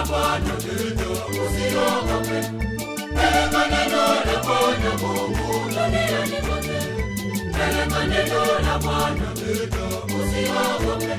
Bwana, usiogope. Peleka neno la Bwana Mungu duniani kote. Peleka neno la Bwana, usiogope.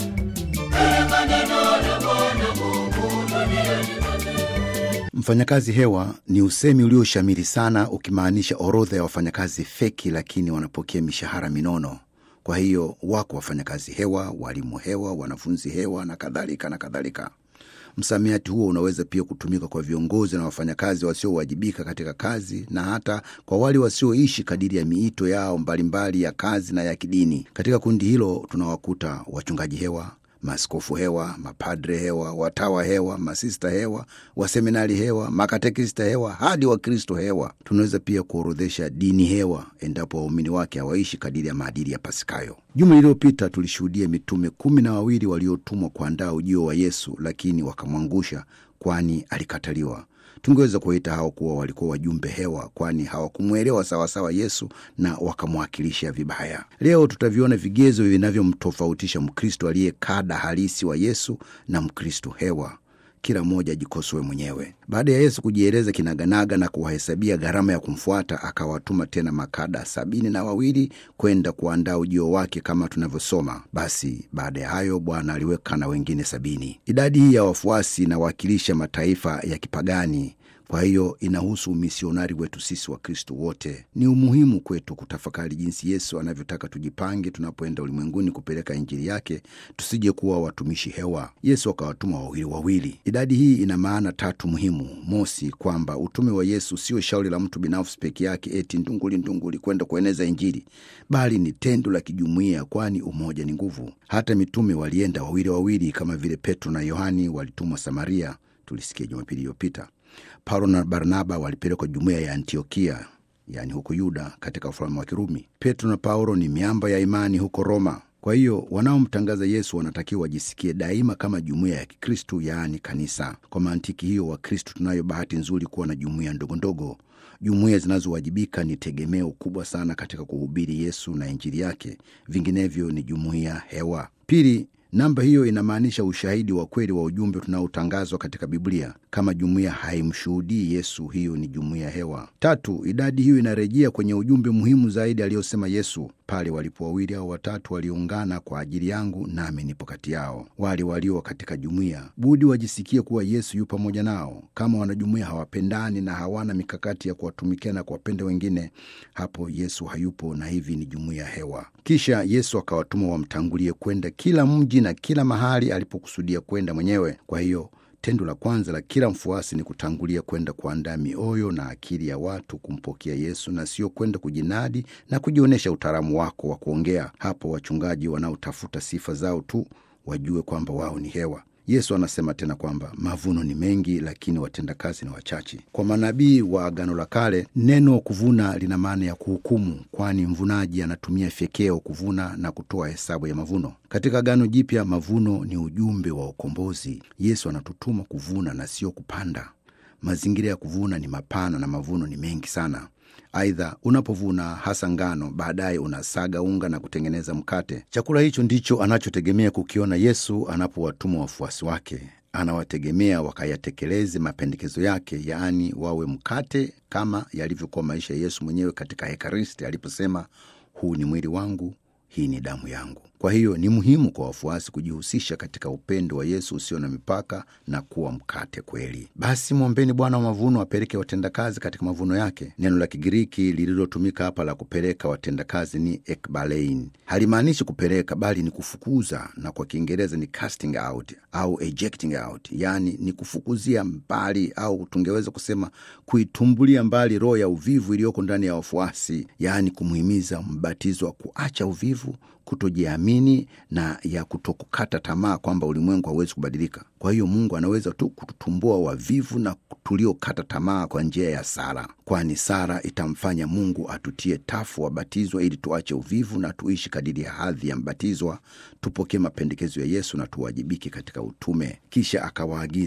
Peleka neno la Bwana Mungu duniani kote. Mfanyakazi hewa ni usemi ulioshamiri sana ukimaanisha orodha ya wafanyakazi feki, lakini wanapokea mishahara minono. Kwa hiyo wako wafanyakazi hewa, walimu hewa, wanafunzi hewa na kadhalika na kadhalika. Msamiati huo unaweza pia kutumika kwa viongozi na wafanyakazi wasiowajibika katika kazi na hata kwa wale wasioishi kadiri ya miito yao mbalimbali ya kazi na ya kidini. Katika kundi hilo tunawakuta wachungaji hewa, maaskofu hewa, mapadre hewa, watawa hewa, masista hewa, waseminari hewa, makatekista hewa, hadi wakristo hewa. Tunaweza pia kuorodhesha dini hewa endapo waumini wake hawaishi kadiri ya maadili ya Pasikayo. Juma lililopita tulishuhudia mitume kumi na wawili waliotumwa kuandaa ujio wa Yesu, lakini wakamwangusha, kwani alikataliwa. Tungeweza kuwaita hao kuwa walikuwa wajumbe hewa, kwani hawakumwelewa sawasawa Yesu na wakamwakilisha vibaya. Leo tutaviona vigezo vinavyomtofautisha Mkristo aliye kada halisi wa Yesu na Mkristo hewa. Kila mmoja ajikosoe mwenyewe. Baada ya Yesu kujieleza kinaganaga na kuwahesabia gharama ya kumfuata, akawatuma tena makada sabini na wawili kwenda kuandaa ujio wake kama tunavyosoma. Basi baada ya hayo Bwana aliweka na wengine sabini. Idadi hii ya wafuasi inawakilisha mataifa ya kipagani kwa hiyo inahusu umisionari wetu sisi wa Kristo wote. Ni umuhimu kwetu kutafakari jinsi Yesu anavyotaka tujipange tunapoenda ulimwenguni kupeleka Injili yake, tusije kuwa watumishi hewa. Yesu akawatuma wawili wawili. Idadi hii ina maana tatu muhimu. Mosi, kwamba utume wa Yesu sio shauri la mtu binafsi peke yake, eti ndunguli ndunguli kwenda kueneza Injili, bali ni tendo la kijumuiya, kwani umoja ni nguvu. Hata mitume walienda wawili wawili, kama vile Petro na Yohani walitumwa Samaria, tulisikia Jumapili iliyopita. Paulo na Barnaba walipelekwa jumuiya ya Antiokia, yaani huko Yuda, katika ufalme wa Kirumi. Petro na Paulo ni miamba ya imani huko Roma. Kwa hiyo wanaomtangaza Yesu wanatakiwa wajisikie daima kama jumuiya ya Kikristu, yaani kanisa. Kwa mantiki hiyo, Wakristu tunayo bahati nzuri kuwa na jumuiya ndogondogo. Jumuiya zinazowajibika ni tegemeo kubwa sana katika kuhubiri Yesu na Injili yake, vinginevyo ni jumuiya hewa. Pili, Namba hiyo inamaanisha ushahidi wa kweli wa ujumbe tunaotangazwa katika Biblia. Kama jumuiya haimshuhudii Yesu, hiyo ni jumuiya hewa. Tatu, idadi hiyo inarejea kwenye ujumbe muhimu zaidi aliyosema Yesu pale walipo wawili au watatu waliungana kwa ajili yangu, nami nipo kati yao. Wale walio katika jumuiya budi wajisikie kuwa Yesu yu pamoja nao. Kama wanajumuiya hawapendani na hawana mikakati ya kuwatumikia na kuwapenda wengine, hapo Yesu hayupo, na hivi ni jumuiya hewa. Kisha Yesu akawatuma wamtangulie kwenda kila mji na kila mahali alipokusudia kwenda mwenyewe. Kwa hiyo tendo la kwanza la kila mfuasi ni kutangulia kwenda kuandaa mioyo na akili ya watu kumpokea Yesu, na sio kwenda kujinadi na kujionyesha utaalamu wako wa kuongea. Hapo wachungaji wanaotafuta sifa zao tu wajue kwamba wao ni hewa. Yesu anasema tena kwamba mavuno ni mengi, lakini watendakazi ni wachache. Kwa manabii wa Agano la Kale, neno kuvuna lina maana ya kuhukumu, kwani mvunaji anatumia fyekeo kuvuna na kutoa hesabu ya mavuno. Katika Agano Jipya, mavuno ni ujumbe wa ukombozi. Yesu anatutuma kuvuna na sio kupanda. Mazingira ya kuvuna ni mapana na mavuno ni mengi sana. Aidha, unapovuna hasa ngano, baadaye unasaga unga na kutengeneza mkate. Chakula hicho ndicho anachotegemea kukiona Yesu anapowatuma wafuasi wake. Anawategemea wakayatekeleze mapendekezo yake, yaani wawe mkate, kama yalivyokuwa maisha ya Yesu mwenyewe katika Ekaristi aliposema, huu ni mwili wangu, hii ni damu yangu. Kwa hiyo ni muhimu kwa wafuasi kujihusisha katika upendo wa Yesu usio na mipaka na kuwa mkate kweli. Basi mwombeni Bwana wa mavuno apeleke watendakazi katika mavuno yake. Neno la Kigiriki lililotumika hapa la kupeleka watendakazi ni ekbalein. Halimaanishi kupeleka, bali ni kufukuza, na kwa Kiingereza ni casting out au ejecting out, yaani ni kufukuzia mbali, au tungeweza kusema kuitumbulia mbali roho ya uvivu iliyoko ndani ya wafuasi, yaani kumhimiza mbatizo wa kuacha uvivu kutojiamini na ya kutokukata tamaa kwamba ulimwengu hauwezi kubadilika. Kwa hiyo Mungu anaweza tu kututumbua wavivu na tuliokata tamaa kwa njia ya sala, kwani sala itamfanya Mungu atutie tafu wabatizwa, ili tuache uvivu na tuishi kadiri ya hadhi ya mbatizwa, tupokee mapendekezo ya Yesu na tuwajibike katika utume. Kisha akawaagiza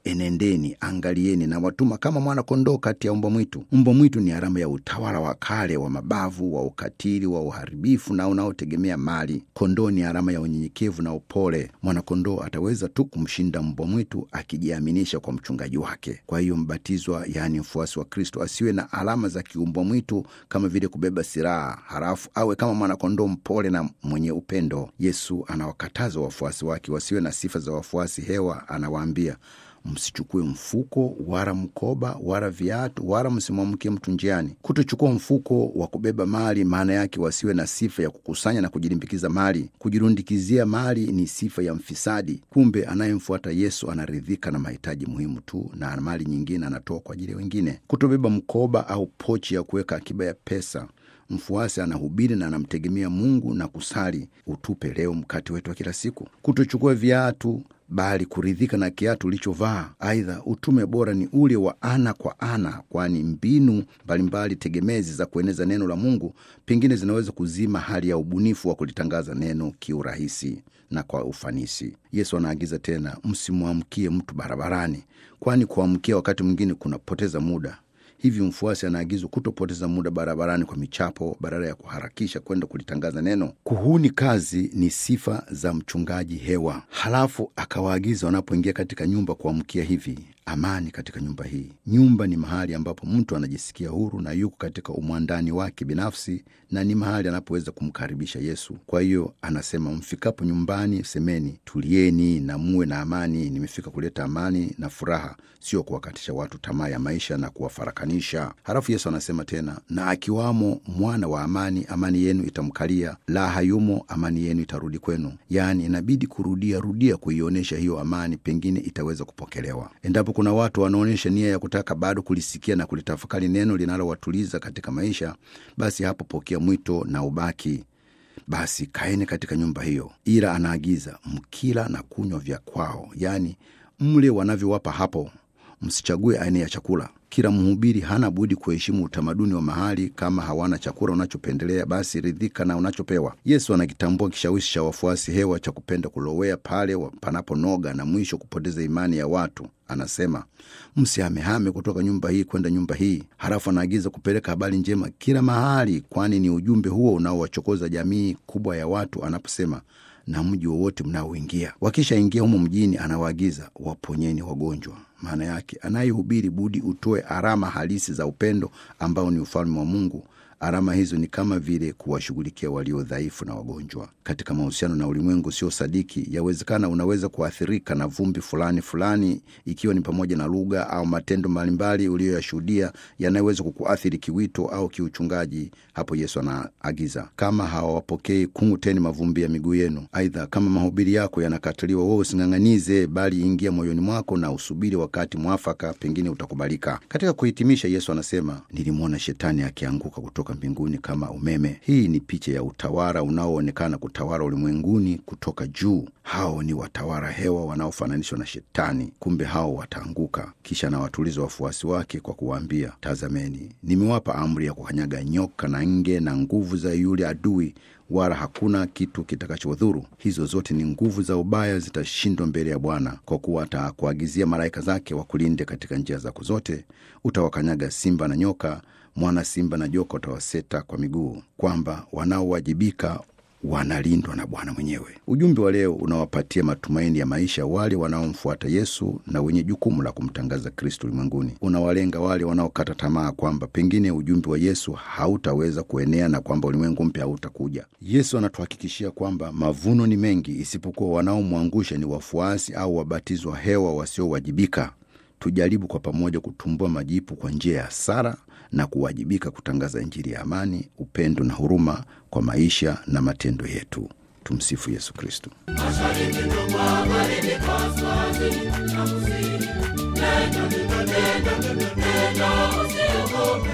enendeni, angalieni, na watuma kama mwana kondoo kati ya mbwa mwitu. Mbwa mwitu ni alama ya utawala wa kale wa mabavu, wa ukatili, wa uharibifu na unaotegemea mali. Kondoo ni alama ya unyenyekevu na upole. Mwanakondoo ataweza tu kumshinda mbwa mwitu akijiaminisha kwa mchungaji wake. Kwa hiyo mbatizwa, yaani mfuasi wa Kristo, asiwe na alama za kiumbwa mwitu kama vile kubeba silaha, halafu awe kama mwanakondoo mpole na mwenye upendo. Yesu anawakataza wafuasi wake wasiwe na sifa za wafuasi hewa. Anawaambia, msichukue mfuko wala mkoba wala viatu wala msimwamkie mtu njiani. Kutochukua mfuko wa kubeba mali, maana yake wasiwe na sifa ya kukusanya na kujilimbikiza mali. Kujirundikizia mali ni sifa ya mfisadi. Kumbe anayemfuata Yesu anaridhika na mahitaji muhimu tu, na mali nyingine anatoa kwa ajili ya wengine. Kutobeba mkoba au pochi ya kuweka akiba ya pesa Mfuasi anahubiri na anamtegemea Mungu na kusali, utupe leo mkate wetu wa kila siku. Kutochukua viatu bali kuridhika na kiatu ulichovaa. Aidha, utume bora ni ule wa ana kwa ana, kwani mbinu mbalimbali tegemezi za kueneza neno la Mungu pengine zinaweza kuzima hali ya ubunifu wa kulitangaza neno kiurahisi na kwa ufanisi. Yesu anaagiza tena, msimwamkie mtu barabarani, kwani kuamkia wakati mwingine kunapoteza muda. Hivyo mfuasi anaagizwa kutopoteza muda barabarani kwa michapo badala ya kuharakisha kwenda kulitangaza neno. Kuhuni kazi ni sifa za mchungaji hewa. Halafu akawaagiza wanapoingia katika nyumba kuamkia hivi: amani katika nyumba hii. Nyumba ni mahali ambapo mtu anajisikia huru na yuko katika umwandani wake binafsi, na ni mahali anapoweza kumkaribisha Yesu. Kwa hiyo anasema, mfikapo nyumbani semeni, tulieni na muwe na amani. Nimefika kuleta amani na furaha, sio kuwakatisha watu tamaa ya maisha na kuwafarakanisha. Halafu Yesu anasema tena, na akiwamo mwana wa amani, amani yenu itamkalia; la hayumo, amani yenu itarudi kwenu. Yaani inabidi kurudia rudia kuionyesha hiyo amani, pengine itaweza kupokelewa. Endapo kuna watu wanaonyesha nia ya kutaka bado kulisikia na kulitafakari neno linalowatuliza katika maisha, basi hapo pokea mwito na ubaki basi kaeni katika nyumba hiyo. Ila anaagiza mkila na kunywa vya kwao, yaani mle wanavyowapa hapo, msichague aina ya chakula. Kila mhubiri hana budi kuheshimu utamaduni wa mahali. Kama hawana chakula unachopendelea, basi ridhika na unachopewa. Yesu anakitambua kishawishi cha wafuasi hewa cha kupenda kulowea pale panaponoga na mwisho kupoteza imani ya watu. Anasema msihamehame kutoka nyumba hii kwenda nyumba hii. Halafu anaagiza kupeleka habari njema kila mahali, kwani ni ujumbe huo unaowachokoza jamii kubwa ya watu anaposema na mji wowote mnaoingia. Wakishaingia humo mjini, anawaagiza waponyeni wagonjwa. Maana yake anayehubiri budi utoe alama halisi za upendo ambao ni ufalme wa Mungu. Alama hizo ni kama vile kuwashughulikia walio dhaifu na wagonjwa. Katika mahusiano na ulimwengu sio sadiki, yawezekana unaweza kuathirika na vumbi fulani fulani, ikiwa ni pamoja na lugha au matendo mbalimbali uliyoyashuhudia yanayoweza kukuathiri kiwito au kiuchungaji. Hapo Yesu anaagiza, kama hawawapokei kung'uteni mavumbi ya miguu yenu. Aidha, kama mahubiri yako yanakataliwa, wewe using'ang'anize, bali ingia moyoni mwako na usubiri wakati mwafaka, pengine utakubalika. Katika kuhitimisha, Yesu anasema, nilimwona shetani akianguka kutoka mbinguni kama umeme. Hii ni picha ya utawala unaoonekana kutawala ulimwenguni kutoka juu. Hao ni watawala hewa wanaofananishwa na Shetani. Kumbe hao wataanguka. Kisha anawatuliza wafuasi wake kwa kuwaambia, tazameni, nimewapa amri ya kukanyaga nyoka na nge na nguvu za yule adui wala hakuna kitu kitakachodhuru. Hizo zote ni nguvu za ubaya, zitashindwa mbele ya Bwana, kwa kuwa atakuagizia malaika zake wakulinde katika njia zako zote. Utawakanyaga simba na nyoka, mwana simba na joka utawaseta kwa miguu, kwamba wanaowajibika wanalindwa na Bwana mwenyewe. Ujumbe wa leo unawapatia matumaini ya maisha wale wanaomfuata Yesu na wenye jukumu la kumtangaza Kristo ulimwenguni. Unawalenga wale wanaokata tamaa kwamba pengine ujumbe wa Yesu hautaweza kuenea na kwamba ulimwengu mpya hautakuja. Yesu anatuhakikishia kwamba mavuno ni mengi, isipokuwa wanaomwangusha ni wafuasi au wabatizwa hewa wasiowajibika. Tujaribu kwa pamoja kutumbua majipu kwa njia ya sara na kuwajibika kutangaza Injili ya amani, upendo na huruma kwa maisha na matendo yetu. Tumsifu Yesu Kristo. Mashariki tu magharibi, kaskazini na kusini, nenda nenda nenda nenda, usiogope,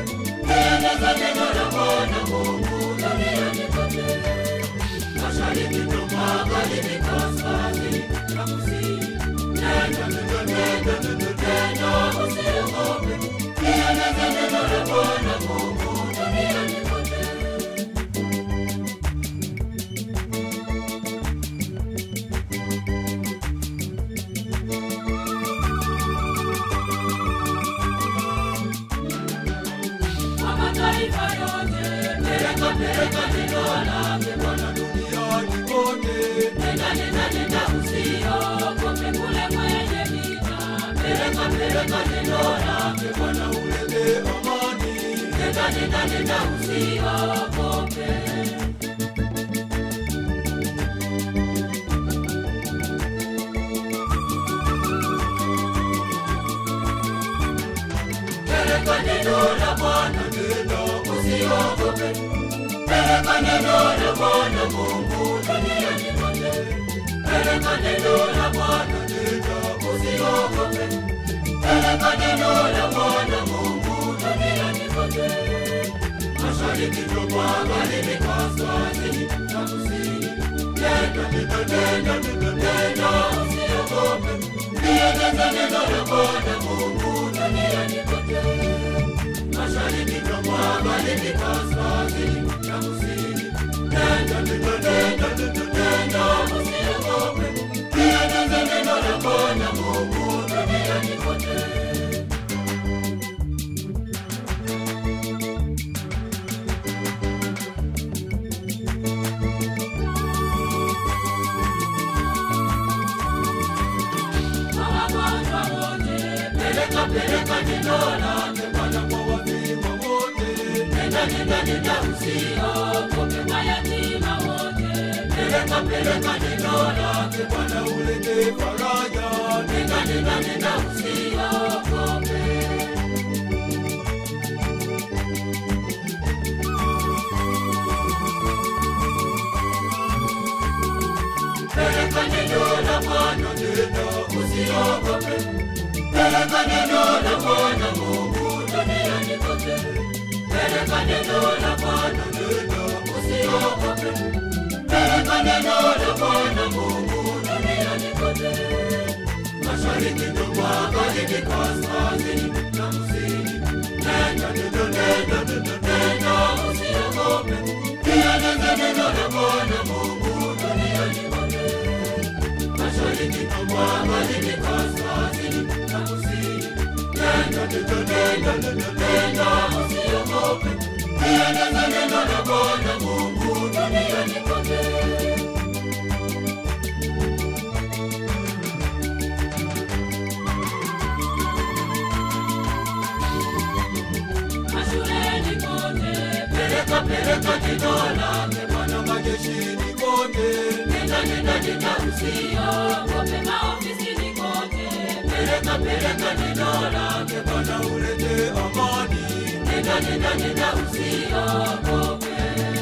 eneza neno la Bwana Mungu duniani kote. Mashariki tu magharibi, kaskazini na kusini, nenda nenda nenda nenda, usiogope, eneza neno la Bwana Mungu duniani kote. peleka neno lake Bwana duniani kote. Nenda, nenda, nenda, usiogope kule kwenye vita. Peleka, peleka neno lake Bwana ulete amani. Nenda, nenda, nenda, usiogope. Peleka neno la Bwana, nenda usiogope. Peleka neno la Bwana Mungu duniani kote. Peleka neno la Bwana, nenda usiogope. Peleka neno la Bwana Mungu duniani kote. Mashariki na magharibi, kaskazini na kusini. Nenda, nenda, nenda, nenda, nenda, usiogope. Lieneze neno la Bwana Mungu duniani kote. Mashariki na magharibi, kaskazini na kusini. Nenda, nenda, nenda, nenda, nenda, usiogope. Lieneze neno la Bwana Mungu duniani kote. Mawagonjwa wote, peleka, peleka neno lake Bwana kwa wafiwa wote. Nenda, nenda, nenda, usiogope mayatima wote. Peleka, peleka neno lake Bwana ulete faraja. Nenda, nenda, nenda, usiogope. Peleka neno la Bwana, nenda usiogope. Peleka neno la Bwana Mungu duniani kote. Peleka neno la Bwana, nenda usiogope. Peleka neno la Bwana Mungu duniani kote. Mashariki na magharibi, kaskazini na kusini. Nenda, nenda, nenda, nenda, nenda, usiogope. Lieneze neno la Bwana Mungu duniani kote. Mashariki na magharibi, kaskazini na kusini. Nenda, nenda, nenda, nenda, nenda, usiogope. Lieneze neno la Bwana Mungu duniani kote. Mashuleni kote, peleka, peleka neno lake Bwana majeshini kote. Nenda, nenda, nenda, usiogope maofisini kote. Peleka, peleka neno lake Bwana ulete amani. Nenda, nenda, nenda, usiogope.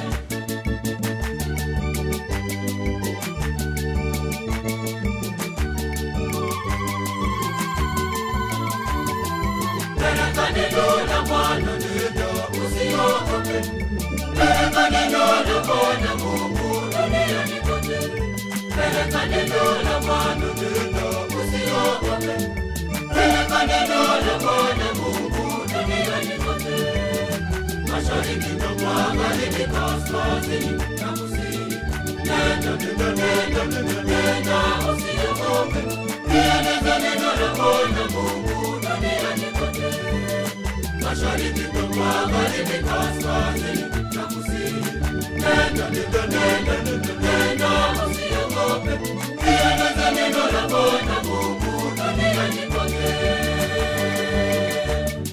Peleka neno la Bwana, nenda usiogope. Peleka neno la Bwana Mungu duniani kote. Peleka neno la Bwana, nenda usiogope. Peleka neno la Bwana Mungu duniani kote. Mashariki na magharibi, kaskazini na kusini. Nenda, nenda, nenda, nenda, nenda, usiogope. Lieneze neno la Bwana Mungu duniani kote. Mashariki na magharibi, kaskazini na kusini. Nenda, nenda, nenda.